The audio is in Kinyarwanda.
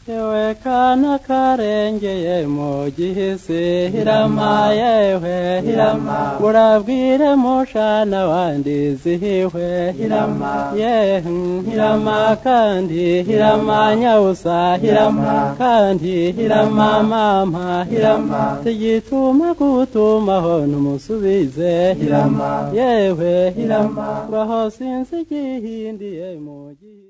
yewe kana karengeye mu gihisi hirama yewe hirama urabwire mushana wandi zihiwe hirama ye hirama kandi hirama nyawusa hirama kandi hirama mama hirama tigituma gutumaho numusubize hirama yewe hirama ngaho sinzi igihindiye mu gihisi